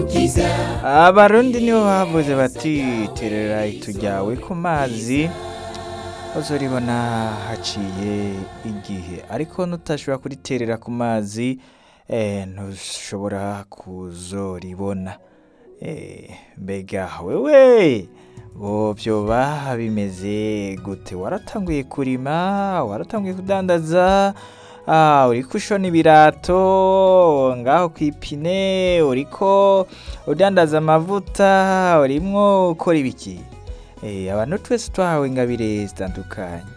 umukiza abarundi nibo bavuze bati terera itujyawe ku mazi uzoribona haciye igihe ariko nutashobora kuriterera ku mazi eh, ntushobora kuzoribona Eh, mbega wewe bo vyoba bimeze gute waratanguye kurima waratanguye kudandaza Ah, uriko ushona ibirato ngaho kwipine uriko udandaza amavuta urimwo ukora ibiki Eh, abantu twese twahawe ingabire zitandukanye